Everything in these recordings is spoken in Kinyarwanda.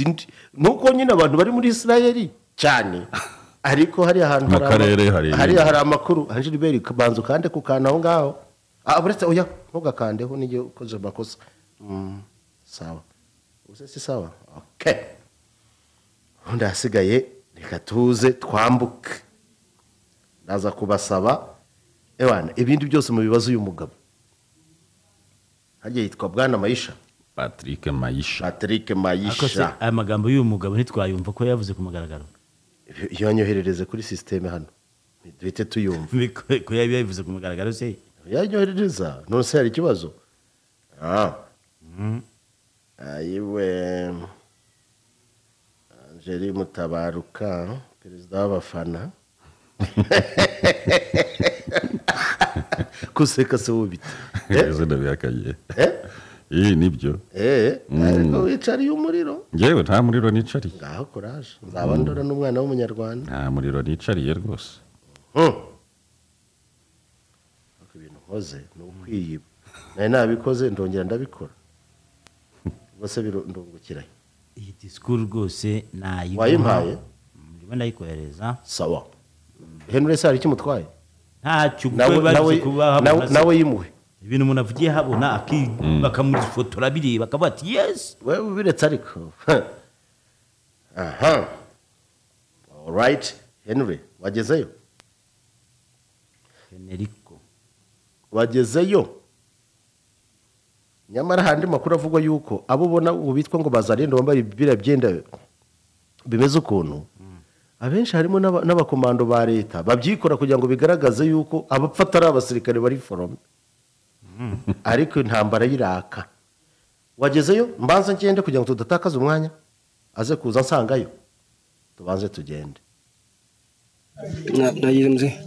zindi nuko nyine abantu bari muri israel cyane ariko hari ahantu Mu hari ama- karere hari hariya hari amakuru anjiliberi banza ukande ku kantu aho ngaho Ah, uretse oya ntugakandeho n'igihe ukoze amakosa Mm, sawa ubuse si sawa ok ubundi ahasigaye reka tuze twambuke naza kubasaba ewana ibindi byose mubibazo uyu mugabo hagiye yitwa bwana mayisha patrick mayisha patrick Ariko se mayisha aya magambo y'uyu mugabo ntitwayumva ko yavuze ku mugaragaro iyo wanyoherereze kuri sisiteme hano duhite tuyumva ko yaba yabivuze ku mugaragaro se yanyoherereza none se hari ikibazo Ah. ayiwe angeli mutabaruka perezida w'abafana kuseka se wubite izina bihakaye iyi nibyo Eh, ariko wicariye umuriro ngewe nta muriro nicariye ngaho kuraje nzaba ndora n'umwana w'umunyarwanda nta muriro nicariye rwose Hmm. Ariko ibintu nkoze ni ukwiyiba nari nabikoze ndongera ndabikora rwose biro- ndungukirayo iyi disikuru rwose nayiguha Wayimpaye? ndimo ndayikohereza sawa henry se hari icyo umutwaye ntacyo kuko nawe barize nawe nawe- kubahabona nawe yimuwe ibintu umuntu avugiye habona aki- bakamufotora bireba bakavuga ati yesi wewe ubiretse ariko aha alright henry wagezeyo Henerico wagezeyo nyamara handi makuru avugwa yuko abo ubona ubu bitwa ngo bazarenda bambaye ibibira byenda bimeze ukuntu abenshi harimo n'aba- n'abakomando ba leta babyikora kugira ngo bigaragaze yuko abapfa atari abasirikare bari forome ariko intambara y'iraka wagezeyo mbanze ngende kugira ngo tudatakaze umwanya aze kuza nsangayo tubanze tugende Na- najizi mzee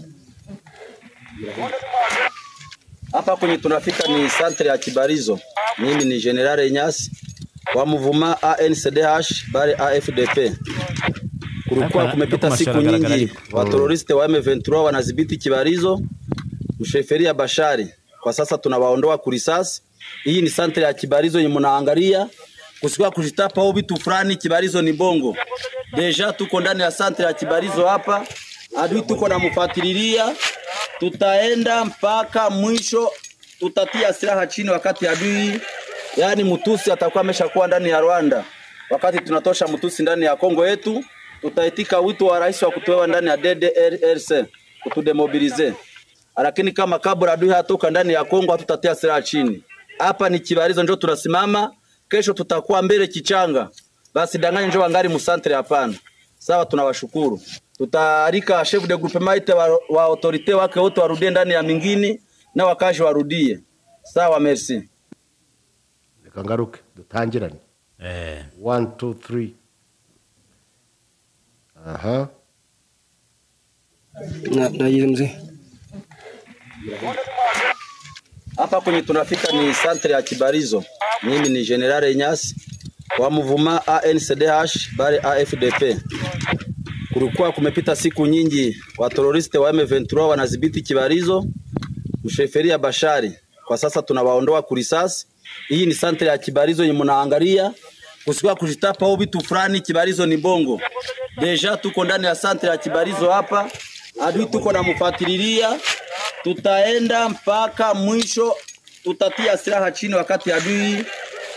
hapa kwenye tunafika ni santre ya Kibarizo. Mimi ni General Nyasi wa Mvuma ANCDH bale AFDP. Kulikuwa Hapa, kumepita hapa siku mashara nyingi, galagali. wateroriste wa M23 wanadhibiti Kibarizo, msheferia Bashari. Kwa sasa tunawaondoa kurisasi. Hii ni santre ya Kibarizo yenye mnaangalia, kusikuwa kujitapa au vitu fulani. Kibarizo ni bongo, deja tuko ndani ya santre ya Kibarizo hapa, adui tuko namfuatililia, tutaenda mpaka mwisho, tutatia silaha chini wakati adui yaani mtusi atakuwa ameshakuwa ndani ya Rwanda. Wakati tunatosha mtusi ndani ya Kongo yetu, tutaitika wito wa rais wa kutoa ndani ya DDRC kutudemobilize, lakini kama kabla adui hatoka ndani ya Kongo, hatutatia silaha chini. Hapa ni Kibarizo ndio tunasimama, kesho tutakuwa mbele Kichanga. Basi danganya njo wangali musantre, hapana. Sawa, tunawashukuru. Tutaalika chef de groupement wa, wa autorite wake wote warudie ndani ya mingini na wakazi warudie. Sawa, merci. reka ngaruke dutangirane eh one two three aha Na, najizi mzee. Hapa kwenye tunafika ni santre ya Kibarizo. Mimi ni General Nyasi wa Mvuma ANCDH bale AFDP. Kulikuwa kumepita siku nyingi, wateroriste wa M23 wanadhibiti Kibarizo, msheferia Bashari. Kwa sasa tunawaondoa kurisasi. Hii ni santre ya Kibarizo yenye mnaangalia, kusikuwa kujitapa au vitu fulani. Kibarizo ni bongo, deja tuko ndani ya santre ya Kibarizo hapa, adui tuko namfuatililia, tutaenda mpaka mwisho, tutatia silaha chini wakati adui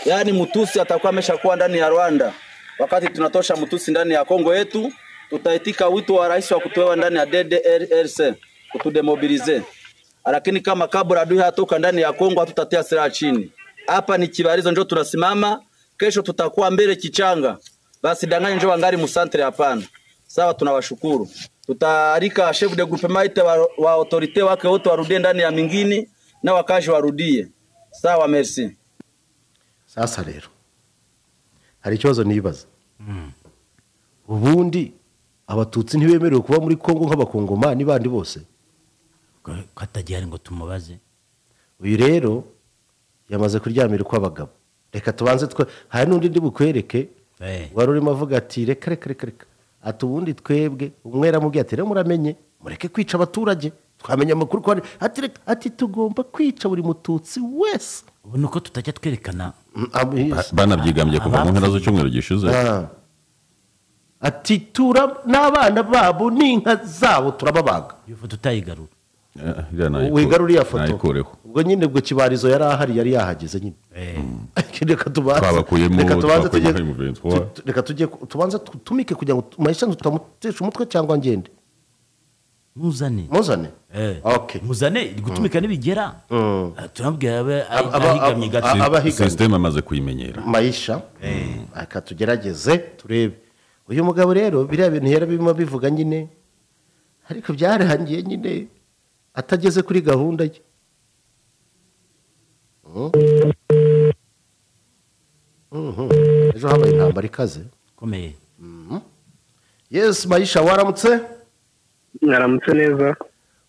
yaani mtusi atakuwa ameshakuwa ndani ya Rwanda. Wakati tunatosha mtusi ndani ya Kongo yetu, tutaitika wito wa rais wa kutoa ndani ya DDRC kutudemobilize, lakini kama kabla adui hatoka ndani ya Kongo, hatutatia silaha chini. Hapa ni Kibarizo ndio tunasimama, kesho tutakuwa mbele Kichanga. Basi danganya njo wangali musantre, hapana. Sawa, tunawashukuru. Tutaalika chef de groupement wa, wa autorite wake wote warudie ndani ya mingini na wakazi warudie. Sawa, merci. sasa rero hari ikibazo nibaza ubundi abatutsi ntibemerewe kuba muri kongo nk'abakongomani bandi bose ko ko atagihari ngo tumubaze uyu rero yamaze kuryamira ukw'abagabo reka tubanze twe hari n'undi ndi bukwereke Eh. wari urimo avuga ati reka reka reka reka ati ubundi twebwe umwe yaramubwiye ati rero muramenye mureke kwica abaturage twamenya amakuru ko hari ati reka ati tugomba kwica buri mututsi wese ubu ni uko tutajya twerekana Abis- banabyigamye kuva mu mpera z'icyumweru gishize Ah. ati tura n'abana babo n'inka zabo turababaga iyo foto utayigarura Eh, iriya nayiku- wigara uriya foto nayikureho ubwo nyine ubwo kibarizo yari ahari yari yahageze nyine Eh, reka tubanze Twabakuyemo, reka tubanze twabakuyemo tujye- Highmovens. tu- tu- reka tujye ku- tubanze tu- tumike kugira ngo mayisha tutamutesha umutwe cyangwa ngende muzane muzane Eh. Okay. muzane iri gutumika nibigera Mm. Ah, turabwira abe Ab- aba- ahigamye ab- gato ab- abahiganwa. sisiteme amaze kuyimenyera mayisha reka tugerageze turebe uyu mugabo rero biriya bintu yari birimo bivuga nyine ariko byarangiye nyine atageze kuri gahunda ye Mm. Mhm. ejo habaye intambara ikaze ikomeye yesi mayisha waramutse mwaramutse neza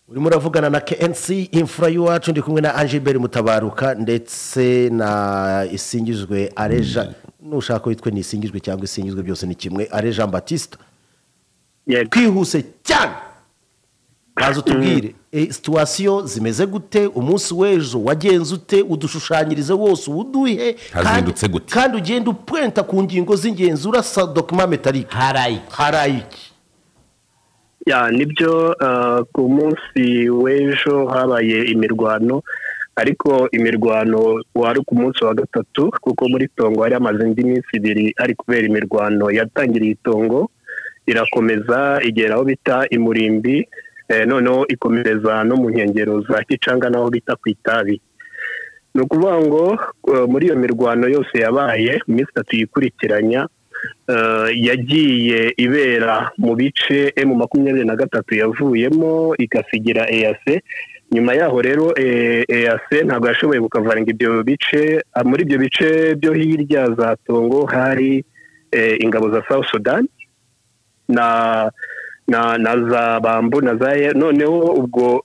urimo uravugana na KNC imfura y'iwacu ndi kumwe na Angiberi Mutabaruka ndetse na isingizwe Areja nushaka witwe ni isingizwe cyangwa isingizwe byose ni kimwe Areja Batista yego twihuse cyane baza utubwire eh, situwasiyo zimeze gute umunsi w'ejo wagenze ute udushushanyirize wose uwuduhe kandi- Hazindutse gute? kandi ugenda upwenta ku ngingo z'ingenzi urasa dokima metalike harayi harayiki ya nibyo eh, ku munsi w'ejo habaye imirwano ariko imirwano wari ku munsi wa gatatu kuko muri tongo hari hamaze indi minsi ibiri ari kubera imirwano yatangiriye itongo irakomeza igera aho bita imurimbi eh, noneho ikomereza no mu nkengero za kicanga n'aho bita ku itabi ni ukuvuga ngo eh, muri iyo mirwano yose yabaye mu minsi itatu yikurikiranya eh, yagiye ibera mu bice emu makumyabiri na gatatu yavuyemo igasigira eyase nyuma yaho rero eh, eyase ntabwo yashoboye gukavaranga ibyo bice Ah, muri ibyo bice byo hirya za tongo hari eh, ingabo za south sudan na na na za bambu na za Ye- noneho ubwo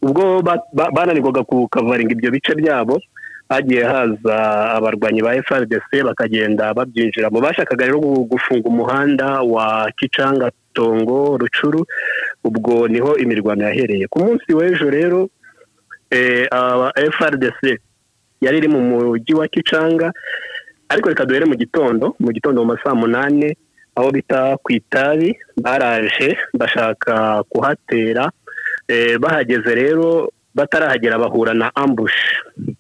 ubwo ba- ba- bananirwaga kukavaringa ibyo bice byabo hagiye haza abarwanyi ba FRDC bakagenda babyinjiramo bashakaga rero gu- gufunga umuhanda wa Kicanga Tongo Rucuru ubwo niho imirwano yahereye ku munsi w'ejo rero eh, aba FRDC yari iri mu mujyi wa Kicanga ariko reka duhere mu gitondo mu gitondo mu ma saa munani aho bita ku itabi baraje bashaka kuhatera Eh, bahageze rero batarahagera bahura na ambush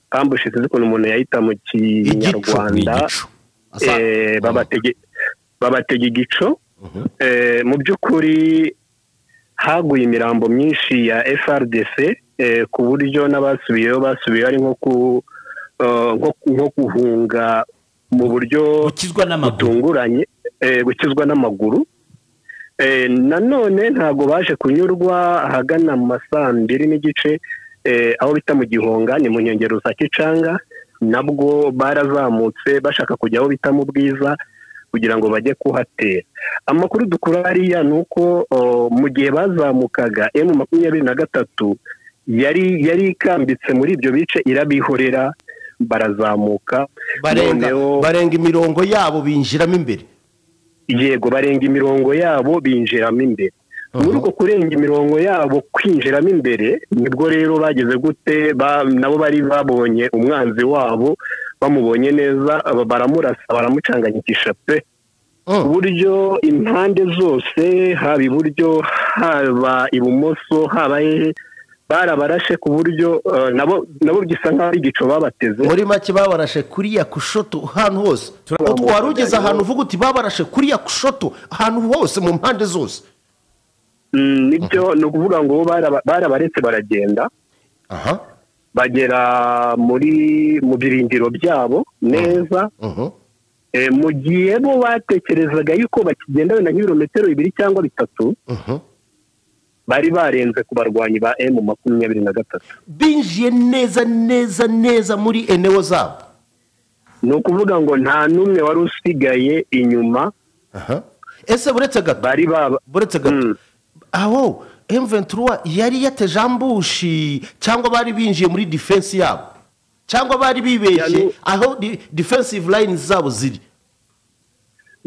ambush sinzi ukuntu umuntu yayita mu ni kinyarwanda igicu Asa- eh, babatege babatege igico Eh, mu by'ukuri haguye imirambo myinshi ya FRDC eh, ku buryo n'abasubiyeyo basubiye ari nko ku eh, nko- nko guhunga mu buryo gukizwa n'amaguru butunguranye eh, gukizwa n'amaguru Eh, nanone ntabwo baje kunyurwa ahagana mu ma saa mbiri n'igice eh, aho bita mu gihonga ni mu nkengero za kicanga nabwo barazamutse bashaka kujya aho bita mu bwiza kugira ngo bajye kuhatera amakuru dukura hariya ni uko o, mu gihe bazamukaga emu makumyabiri na gatatu yari yari ikambitse muri ibyo bice irabihorera barazamuka barenga noneho- barenga imirongo yabo binjiramo imbere yego barenga imirongo yabo binjiramo imbere muri uko kurenga imirongo yabo kwinjiramo imbere nibwo rero bageze gute ba- nabo bari babonye umwanzi wabo bamubonye neza aba- baramurasa baramucanganyikisha pe Mm. ku buryo impande zose haba iburyo haba ibumoso haba hehe barabarashe ku buryo eh, nabo nabo bisa nk'aho ari igico babateze muri make babarashe kuriya kushoto ahantu hose Ut- wari ugeze ahantu uvuga uti babarashe kuriya kushoto ahantu hose mu mpande zose Mm, nibyo ni ukuvuga ngo baraba- barabaretse baragenda aha bagera muri mu birindiro byabo neza Mhm. Eh, mu gihe bo batekerezaga yuko bakigenda wenda nk'ibirometero bibiri cyangwa bitatu Mhm. bari barenze ku barwanyi ba emu makumyabiri na gatatu binjiye neza neza neza muri enewo zabo ni ukuvuga ngo nta n'umwe wari usigaye inyuma aha ese buretse gato bari baba buretse gato Mm. aho M23 yari yateje ambushi cyangwa bari binjiye muri defense yabo cyangwa bari bibeshye Yanu- aho di- defensive line zabo ziri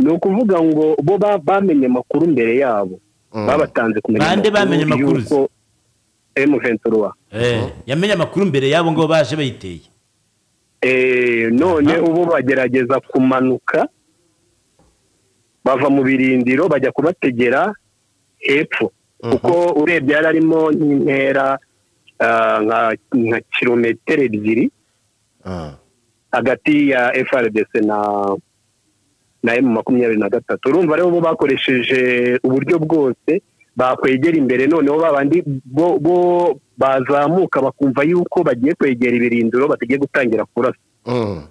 ni ukuvuga ngo bo ba- bamenye amakuru mbere yabo babatanze kumenya Bande bamenye amakuru yuko emu ventura Eh, yamenye amakuru mbere yabo ngo baje bayiteye Eh, none ubu bagerageza kumanuka bava mu birindiro bajya kubategera hepfo kuko urebye yari arimo nk'intera ah, nka- nka kilometero ebyiri Ah. hagati ya FRDC na na M makumyabiri na gatatu urumva rero bo bakoresheje uburyo bwose bakwegera imbere noneho babandi bo bo bazamuka bakumva yuko bagiye kwegera ibirindiro batagiye gutangira kurasa Mm.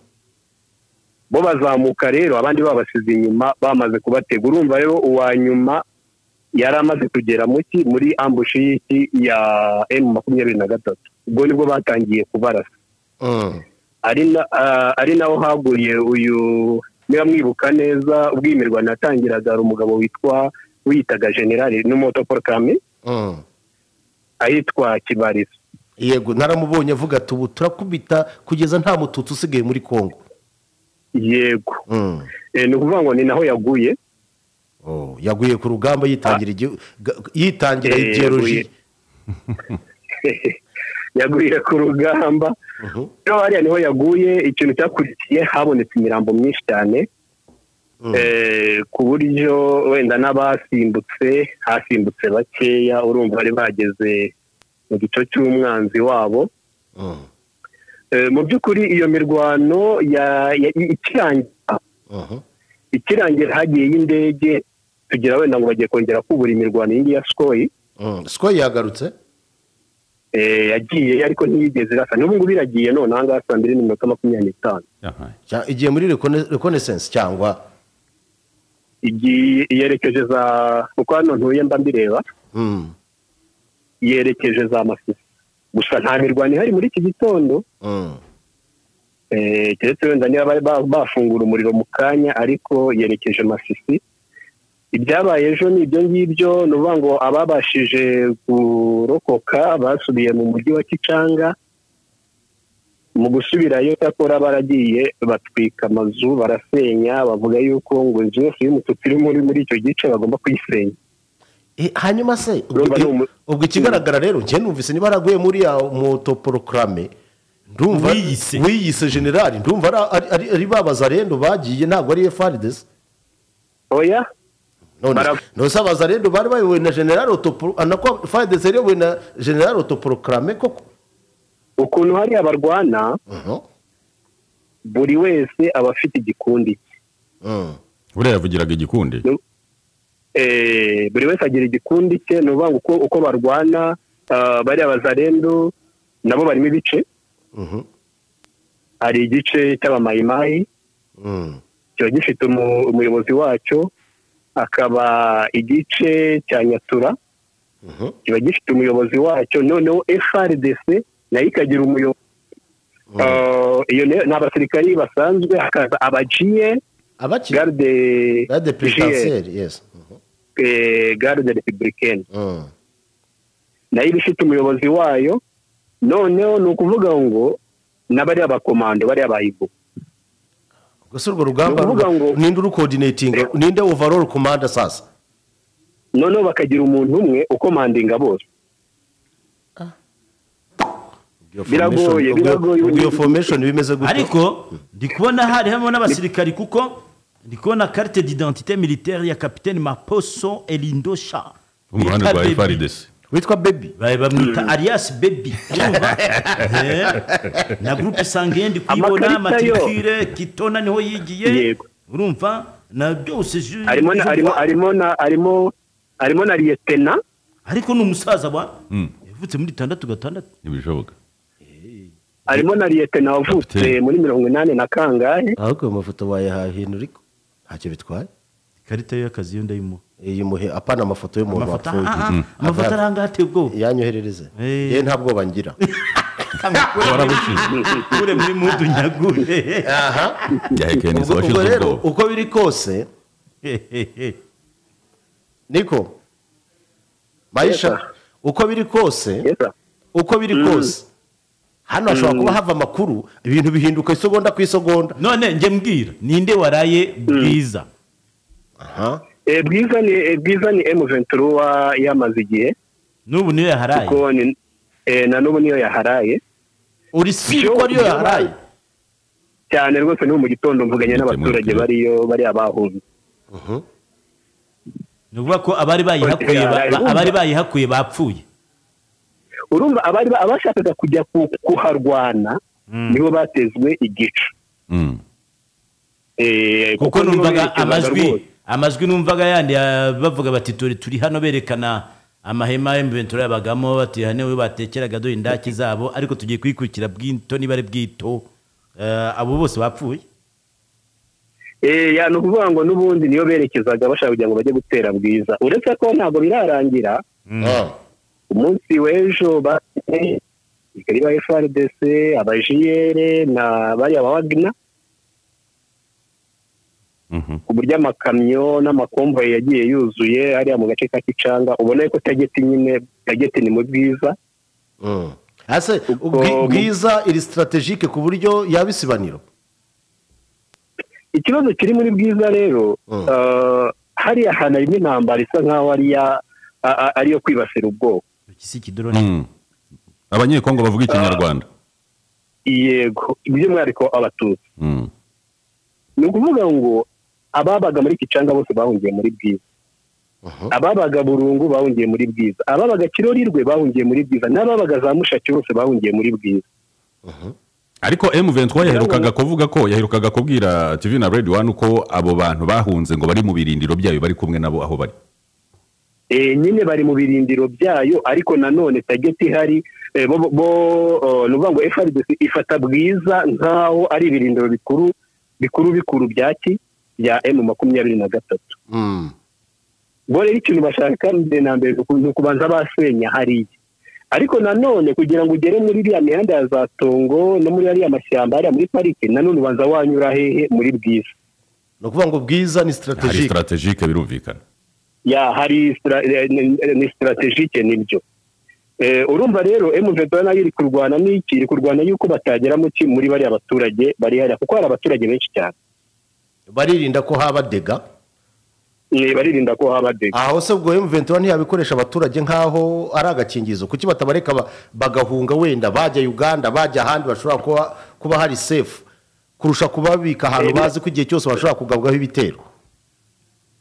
bo bazamuka rero abandi babasize inyuma bamaze kubatega urumva rero uwa nyuma yari amaze kugera muki muri ambushi y'iki ya M makumyabiri na gatatu ubwo nibwo batangiye kubarasa Mm. ari na ah, ari naho haguye uyu niba mwibuka neza ubwo iyi mirwano yatangiraga hari umugabo witwa wiyitaga generali n'umuto paul kagame Mm. ahitwa kibarizo yego naramubonye avuga ati ubu turakubita kugeza nta mututsi usigaye muri kongo yego Mm. Eh, ni ukuvuga ngo ni naho yaguye Oh, yaguye ku rugamba yitangira igihu- ga- yitangira Eh, ideoloji yaguye ku rugamba Mhm. rero hariya niho yaguye ikintu cyakurikiye habonetse imirambo myinshi cyane Mm. Eh, ku buryo wenda n'abasimbutse hasimbutse bakeya urumva bari bageze mu gice cy'umwanzi wabo Mm. Eh, mu by'ukuri iyo mirwano ya- ya- ikirangira Mhm. ikirangira hagiyeyo indege tugira wenda ngo bagiye kongera kubura imirwano iyi ngiyi ya sikoyi Mm. siko yagarutse eh, yagiye ariko ntiyigeze irasa n'ubu ngubu iragiye none aha ngaha saa mbiri n'iminota makumyabiri n'itanu Yahaye. Cya- igiye muri recone- reconnaissance cyangwa igiye yerekeje za kuko hano ntuye mba mbireba Mm. yerekeje za masisi gusa nta mirwano ihari muri iki gitondo Mm. eh, keretse wenda niba bari ba- bafungura umuriro mu kanya ariko yerekeje masisi ibyabaye ejo ni ibyo ngibyo ni ukuvuga ngo ababashije kurokoka basubiye mu mujyi wa kicanga mu gusubirayo cyakora baragiye batwika amazu barasenya bavuga yuko ngo inzu yose y'umutuku iri muri muri icyo gice bagomba kuyisenya Eh, hanyuma se ubwo- Urumva ni umu- ubwo ikigaragara rero njye numvise niba yaraguye muri ya motoporokarame ndumva Wiyise. wiyise generali ndumva ari- ari- ari- ari babazarendo bagiye ntabwo ari efaridesi oya none Bara- none se abazarendo bari bayobowe na generali otoporo anako efaridesi yari iyobowe na generali otoporokarame koko ukuntu hariya barwana Mhm. buri wese aba afite igikundi cye Mm. buriya yavugiraga igikundi eh, buri wese agira igikundi cye ni ukuvuga ngo uko, uko barwana ah, bariya bazarendo nabo barimo ibice Mhm. hari igice cy'abamayimayi Mm. kiba gifite umu- umuyobozi wacyo akaba igice cya nyatura Mhm. kiba gifite umuyobozi wacyo noneho frdc nayo ikagira umuyobozi Ah, iyo nayo ni abasirikari basanzwe hakaza abagiye abaki garde garde GIE, perezidanseri yesi eh, garde republicaine Mhm. nayo iba ifite umuyobozi wayo noneho ni ukuvuga ngo n'abariya bakomando bariya bayibu gusa urwo rugamba Ni ukuvuga ngo- ninde urukodinetinga Reba. ninde overall komanda sasa noneho bakagira umuntu umwe ukomandinga bose Biragoye, Formation- ubwo- biragoye. ubwo iyo formation bimeze gutyo ariko ndi kubona hari harimo n'abasirikari kuko ndi kubona carte d'identité militaire ya capitaine maposo elindo sha umuhanda Bita rwa Baby. efaridesi witwa baby Ba- bamwita arias baby urumva? Eh, na groupe sangiye ndi kuyibona Amakarita yo. matricule kitona niho yigiye Yego. urumva na byose ju- harimo na zo- harimo harimo na harimo harimo na liyetena ariko ni umusaza wa Mm. yavutse muri itandatu gatandatu ntibishoboka harimo na liyetena wavutse Kapiteni. muri mirongo inani na kangahe ahubwo ayo mafoto wayahahina uriko ntacyo bitwaye ikarita ye y'akazi yo ndayimuha iyi muhe apana amafoto y'umuntu amafoto wapfuye ah, ah, amafoto aranga ateye ubwoba yanyoherereze Eh. ye nta bwoba ngira kure muri mudu nyagure yahekeneza ubwo ubwo abashinzwe rero ubwoba uko biri kose niko Yes, mayisha uko biri kose yesa uko biri kose hano hashobora kuba hava amakuru ibintu bihinduka isegonda ku isegonda none njye mbwira ninde waraye bwiza aha Eh, bwiza ni eh, bwiza ni emu venturuwa yamaze igihe n'ubu niyo yaharaye kuko ni eh, na n'ubu niyo yaharaye uri siri ko ariyo yaraye cyane rwose ni mu gitondo Mujye mvuganye n'abaturage mwibuka. bariyo bari abahunze ni ukuvuga ko abari bayihakuye ba- ba- abari bayihakuye bapfuye urumva abari ba- abashakaga kujya ku- kuharwana nibo batezwe igicu Mm. Eh, kuko nibo numvaga berekezaga amajwi rwose. amajwi numvaga yandi ya- bavuga bati turi turi hano berekana amahema ya mventura yabagamo bati hano we batekeraga dore indaki zabo ariko tugiye kwikurikira bw'into niba ari bw'ito Eh, abo bose bapfuye Eh, ya ni ukuvuga ngo n'ubundi niyo berekezaga bashaka kugira ngo bajye gutera bwiza uretse ko ntabwo birarangira Ah. umunsi w'ejo bafite abasirikari ba FRDC abajiyere na bariya ba Wagner Mhm. ku buryo amakamyo n'amakomboyi yagiye yuzuye hariya mu gace ka Kicanga ubona yuko tageti nyine tageti ni mu bwiza Mm. Ase Kuko- ubwi- bwiza iri strategique ku buryo yaba isibaniro ikibazo kiri muri bwiza rero Mm. eh, hariya hantu harimo intambara isa nk'aho ari iya- a- a- ari iyo kwibasira ubwoko iki si ikidoroni Mm. abanyekongo bavuga ikinyarwanda yego by'umwihariko abatutsi Mm. ni ukuvuga ngo ababaga muri kicanga bose bahungiye muri bwiza ababaga burungu bahungiye muri bwiza ababaga kirorirwe bahungiye muri bwiza n'ababaga za mushaki bose bahungiye muri bwiza ariko M23 yaherukaga kuvuga ko yaherukaga kubwira TV na Radio 1 ko abo bantu bahunze ngo bari mu birindiro byayo bari kumwe nabo aho bari Eh, nyine bari mu birindiro byayo ariko nanone tageti ihari eh, bo bo- bo ni ukuvuga ngo FRDC ifata bwiza nk'aho ari ibirindiro bikuru bikuru bikuru bya ki bya M makumyabiri na gatatu Mm. bo rero ikintu bashaka mbere na mbere ni ukubanza basenya hariya ariko nanone kugira ngo ugere muri iriya mihanda ya za tongo no muri ariya mashyamba hariya muri parike nanone ubanza wanyura hehe muri bwiza ni ukuvuga ngo bwiza ni hari strategique strategique birumvikana ya hari stra- eh, ni- ni sitarategike nibyo Eh, urumva rero emuvedora nayo iri kurwana n'iki iri kurwana yuko batagera mu ki muri bariya baturage bari hariya kuko hari abaturage benshi cyane baririnda ko haba dega Eh, baririnda ko haba dega aho se ubwo M23 ntiyabikoresha abaturage nk'aho ari agakingirizo kuki batabareka ba- bagahunga wenda bajya Uganda bajya ahandi bashobora kuba kuba hari safe kurusha kubabika ahantu bazi ko igihe cyose bashobora kugabwaho ibitero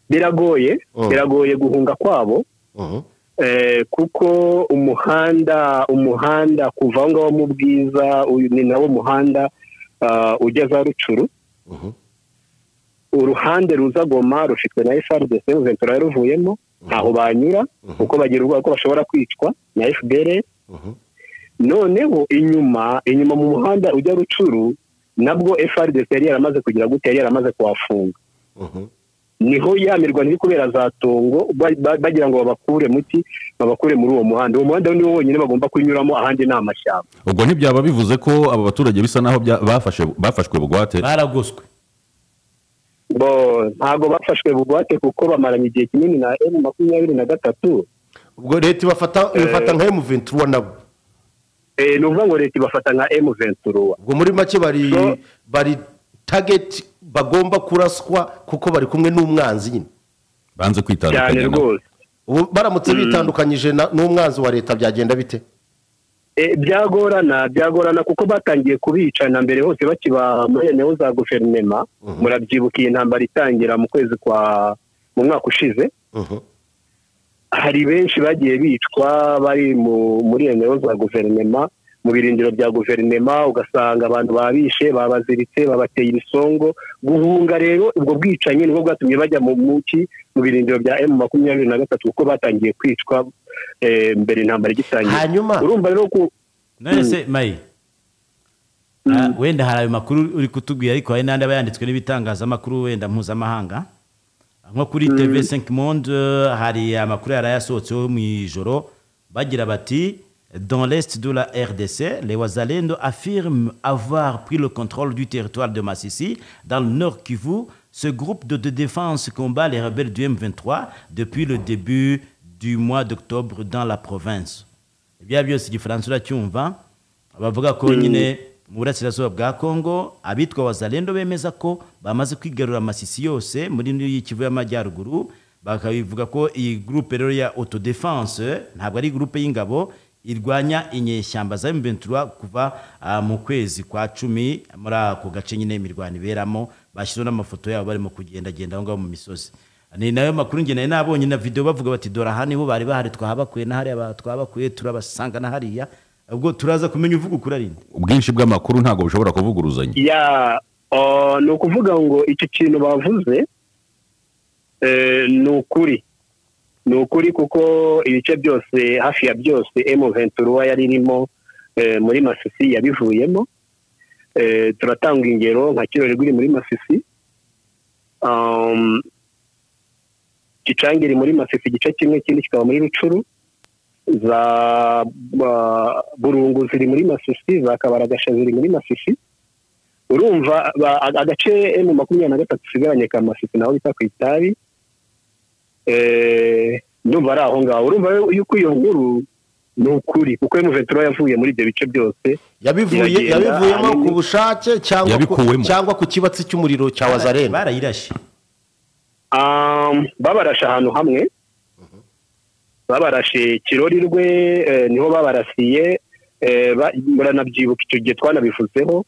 biragoye Mm. biragoye guhunga kwabo Mhm. Eh, kuko umuhanda umuhanda kuva aho ngaho mu bwiza uyu ni nawo muhanda ah, ujya za rucuru uruhande ruza goma rufitwe na FRDC Ventura yaruvuyemo ntaho banyura kuko bagira ubwoba ko bashobora kwicwa na FDLR noneho inyuma inyuma mu muhanda ujya rucuru nabwo FRDC yari yaramaze kugira gute yari yaramaze kuhafunga Mhm. niho yamirwa iri kubera za tongo ba- ba- bagira ngo babakure muti babakure muri uwo muhanda uwo muhanda niwo wonyine bagomba kunyuramo ahandi ni amashyamba ubwo ntibyaba bivuze ko abo baturage bisa naho bya- bafashe bafashwe bugwate baragoswe bo ntabwo bafashwe bugwate kuko bamaranye igihe kinini na emu makumyabiri na gatatu ubwo leta ibafata ibafata nka M23 nabo Eh, ni ukuvuga ngo leta ibafata nka emu venturuwa ubwo muri make bari So- bari target bagomba kuraswa kuko bari kumwe n'umwanzi nyine banze cyane kwitandukanya nabo rwose ubu baramutse bitandukanyije na- n'umwanzi wa leta byagenda bite Eh, byagorana byagorana kuko batangiye kubicana mbere hose bakibaha muri eneo za guverinema murabyibuka iyi ntambara itangira mu kwezi kwa mu mwaka ushize Mhm. hari benshi bagiye bicwa bari mu muri eneo za guverinema mu birindiro bya guverinema ugasanga abantu babishe babaziritse babateye ibisongo guhunga rero ubwo bwicanyi nibwo bwatumye bajya mu muki mu birindiro bya emu makumyabiri na gatatu kuko batangiye kwicwa eh, mbere intambara igitangira hanyuma urumva rero ko none se mayi Ah, wenda hari ayo makuru uri kutubwira ariko hari n'andi aba yanditswe n'ibitangazamakuru wenda mpuzamahanga nko kuri tv 5 monde eh, hari amakuru yari yasohotseho mu ijoro bagira bati dans l'est de la RDC, les Wazalendo affirment avoir pris le contrôle du territoire de Massissi. Dans le nord Kivu, ce groupe de, de défense combat les rebelles du M23 depuis le début du mois d'octobre dans la province. bya byose igifaransa uracyumva bavuga ko nyine mu burasirazuba bwa kongo abitwa wazalendo bemeza ko bamaze kwigarura amasisi yose muri y'ikivu y'amajyaruguru bakabivuga ko iyi gurupe rero ya autodefense ntabwo ari gurupe y'ingabo irwanya inyeshyamba za M23 kuva ah, mu kwezi kwa cumi muri ako gace nyine imirwano iberamo bashyizeho n'amafoto yabo barimo kugendagenda aho ngaho mu misozi ni nayo makuru nge nari nabonye na video bavuga bati dora aha niho bari bahari twahabakuye na hariya twabakuye turabasanga na hariya ubwo turaza kumenya uvuga ukuri ari nde ubwinshi bw'amakuru ntabwo bushobora kuvuguruzanya ya ah, ni ukuvuga ngo icyo kintu bavuze eh, ni ukuri ni ukuri kuko ibice byose hafi ya byose emu ventura yari irimo eh, muri masisi yabivuyemo Eh, turatanga ingero nka kirori rwiri muri masisi Um, gicangiri muri masisi igice kimwe ikindi kikaba muri rucuru za ba- burungu ziri muri masisi za kabaragasha ziri muri masisi urumva ba- aga- agace emu makumyabiri na gatatu isigaranye ka masisi naho bita ku itabi Eh, ndumva ari aho ngaho urumva yuko iyo nkuru ni ukuri kuko emu ventura yavuye muri ibyo bice byose yabivuye Iragenda, yabivuyemo hanyuma- ku bushake cyangwa ku- Yabikuwemo. cyangwa ku kibatsi cy'umuriro cya wazarene barayirashe Um, babarashe ahantu hamwe babarashe kirori rwe eh, niho babarasiye eh, ba- muranabyibuka icyo gihe twanabivuzeho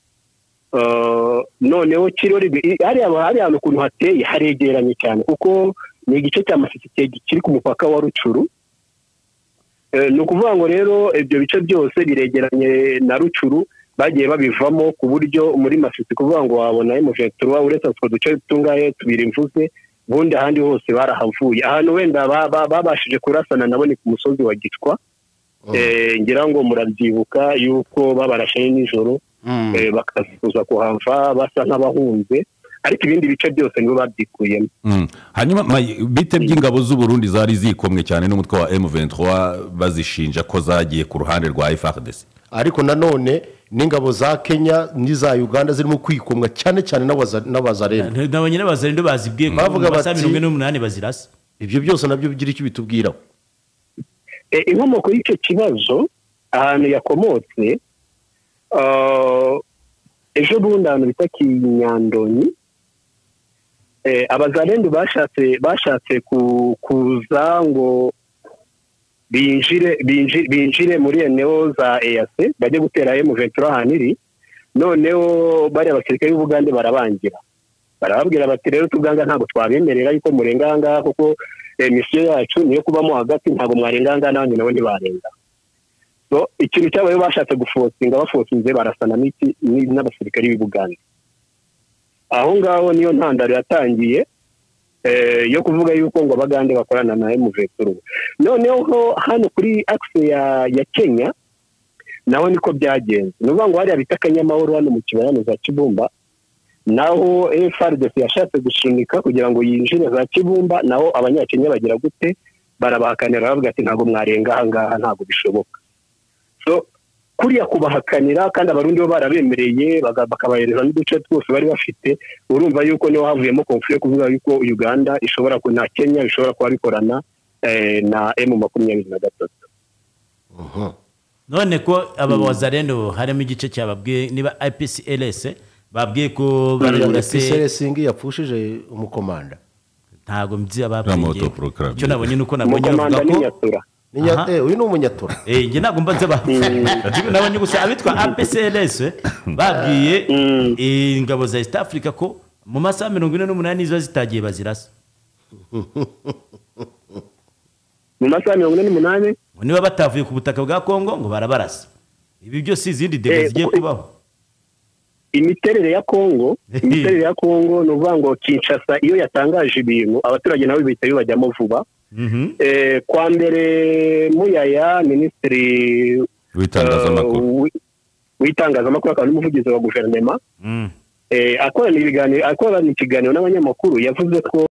Eh, noneho kirori rwe- i- hariya hari ahantu ukuntu hateye haregeranye cyane kuko ni igice cya masisi ki- kiri ku mupaka wa rucuru Eh, ni ukuvuga ngo rero ibyo bice byose biregeranye na rucuru bagiye babivamo ku buryo muri masisi kuvuga ngo wabona emuventura uretse utwo duce tungahe tubiri mvuze ubundi ahandi hose barahavuye ahantu wenda ba- ba- babashije kurasana nabo ni ku musozi wa gicwa Eh, ngira ngo murabyibuka yuko babarashe nijoro eh, bakaza kuhava basa nk'abahunze ariko ibindi bice byose nibo babyikuyemo Mm. hanyuma May, bite by'ingabo z'u Burundi zari zikomwe cyane n'umutwe wa M23 bazishinja ko zagiye ku ruhande rwa FARDC ariko nanone n'ingabo za kenya n'iza uganda zirimo kwikomwa cyane cyane n'abaza- n'abazarene nabonye n'abazarendo bazibwiye ko Bavuga mu masaha bati- mirongo ine n'umunani bazirasa ibyo byose nabyo bigira icyo bitubwiraho Eh, inkomoko y'icyo kibazo ahantu yakomotse ah, ejo bundi ahantu bita kinyandonyi Eh, abazarendu bashatse bashatse ku- kuza ngo binjire binji- binjire muri eneo za EAC bajye gutera M23 ahantu iri noneho bariya abasirikare b'Ubugande barabangira barababwira bati rero tubwanga ntabwo twabemerera yuko murenga aha ngaha kuko eh, misiyo yacu niyo kubamo hagati ntabwo mwarenga aha ngaha n'abandi nabo ntibarenga so ikintu cyabayeho bashatse gufotinga bafotinze barasana n'iki- ni- n'abasirikare b'i Bugande aho ngaho niyo ntandaro yatangiye eh, yo kuvuga yuko ngo abagande bakorana na emuveturu noneho hano kuri akise ya, ya kenya naho niko byagenze ni ukuvuga ngo hariya bita akanyamahoro hano mu kibaya za kibumba naho FRDC yashatse gushinika kugira ngo yinjire za Kibumba naho abanyakenya bagira gute barabahakanira bavuga ati ntabwo mwarenga aha ngaha ntabwo bishoboka so kuriya kubahakanira kandi abarundi bo barabemereye baga- bakabahereza n'uduce twose bari bafite urumva yuko niho havuyemo konfliyo yo kuvuga yuko uganda ishobora ku na kenya bishobora kuba bikorana eh, na emu makumyabiri na gatatu none ko aba bazarendo harimo igice cyababwiye niba IPCLS babwiye ko bararurase singi yapfushije umukomanda ntago mzi Ramoto ababwiye Proclamation. icyo nabonye nuko nabonye umukomanda bavuga ni ko nyatura Ni nya- Aha. eh, uyu ni umunyatura eh njye ntabwo mbaze ba Jimmy nabonye gusa abitwa APCLS babwiye eh, ingabo za East Africa ko mu masaha mirongo ine n'umunani ziba zitagiye bazirasa mu masaha mirongo ine n'umunani ngo niba batavuye ku butaka bwa Congo ngo barabarasa ibi byose izindi debe Eh, zigiye ku- kubaho imiterere ya kongo Ehe. imiterere ya kongo ni ukuvuga ngo kinshasa iyo yatangaje ibintu abaturage nabo bihita bibajyamo vuba Mhm. Eh, kwa mbere muyaya minisitiri w'itangazamakuru eh, wi- w'itangazamakuru akaba n'umuvugizi wa guverinoma Mm. eh, akorana ibiganiro akorana ikiganiro n'abanyamakuru yavuze ko